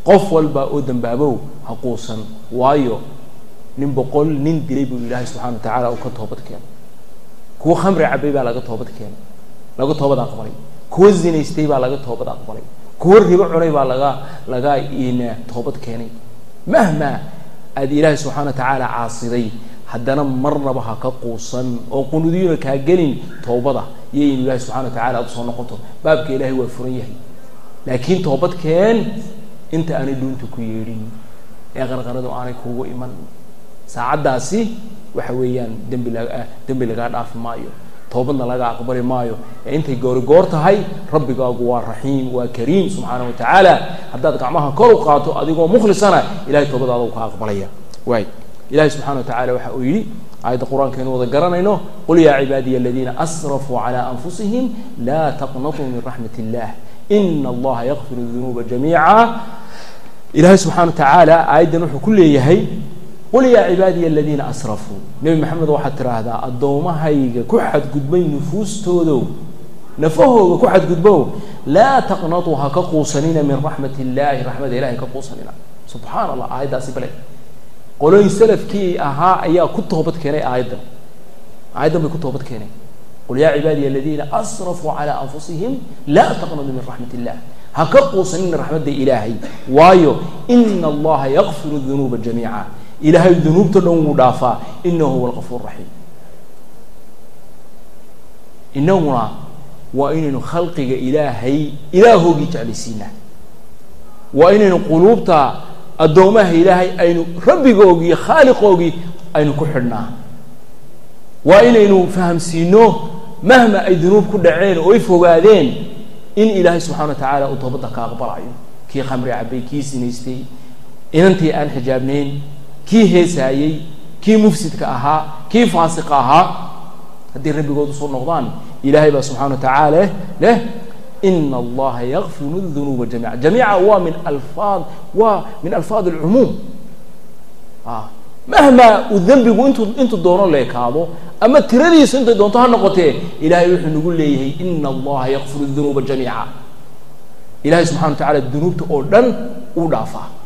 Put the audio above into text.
qof walba oo dambaabow ha quusan waayo nin boqol nin dilay buu ilaahay subxana wa tacaala uu ka toobad keenay kuwo khamri cabay baa laga toobad keenay laga toobad aqbalay kuwo zinaystay baa laga toobad aqbalay kuwo ribo cunay baa laga laga ina toobad keenay mahma aad ilaahay subxana wa tacaala caasiday haddana marnaba ha ka quusan oo qunuudiyuna kaa gelin toobada iyo in ilaahay subxana wa tacala aad usoo noqoto baabka ilaahay waa furan yahay laakiin toobad keen inta aanay dhuunta ku yeedhin ee qarqaradu aanay kugu iman saacaddaasi waxa weeyaan dembi la dembi lagaa dhaafi maayo toobadna laga aqbali maayo ee intay goori goor tahay rabbigaagu waa raxiim waa kariim subxaana wa tacaala haddaad gacmaha kor u qaato adigoo mukhlisana ilahay toobadaada u ka aqbalaya waay ilahay subxana wa tacala waxa uu yidhi aayadda qur-aankaynu wada garanayno qul yaa cibaadiya aladiina asrafuu calaa anfusihim laa taqnatuu min raxmat illah ina allaha yakfiru dunuuba jamiica ilahay subxana wa tacaala aayaddan wuxuu ku leeyahay qul yaa cibaadiya aladiina asrafuu nebi maxamed waxaad tidhaahdaa addoomahayga ku xadgudbay nufuustoodow nafahooga ku xadgudbow laa taqnatuu ha ka quusanina min raxmat illaahi raxmada ilahay ka quusanina subxaana allah aayaddaasi bale qolooyin salafkii ahaa ayaa ku toobad keenay aayaddan aayaddan bay ku toobad keeneen qul yaa cibaadiya aladiina asrafuu calaa anfusihim laa taqnaduu min raxmat illah ha ka quusanina raxmadda ilaahay waayo ina allaha yakfiru dunuuba jamiica ilaahay dunuubta dhan wuu dhaafaa inahu huwa alqafuur raxiim inaguna waa inaynu khalqiga ilaahay ilaahoogii jeclaysiinaa waa inaynu quluubta addoomaha ilaahay aynu rabbigoogii iyo khaaliqoogii aynu ku xidhnaa waa inaynu fahamsiino mahma ay dunuub ku dhaceen oo ay fogaadeen in ilaahay subxana wa tacaala uu toobadda ka aqbalayo kii khamri cabay kii sinaystay inantii aan xijaabnayn kii heesaayey kii mufsidka ahaa kii faasiqa ahaa haddii rabbigood usoo noqdaan ilaahay baa subxana wa tacaala leh ina allaha yakfiru dunuuba jamiica jamiica waa min alfaad waa min alfaad alcumuum mahma uu dembigu intuu intuu doono leekaado ama tiradiisu intay doonto ha noqotee ilahay wuxuu nagu leeyahay ina allaha yakfiru dunuuba jamiica ilahay subxana wa tacala dunuubta oo dhan uu dhaafaa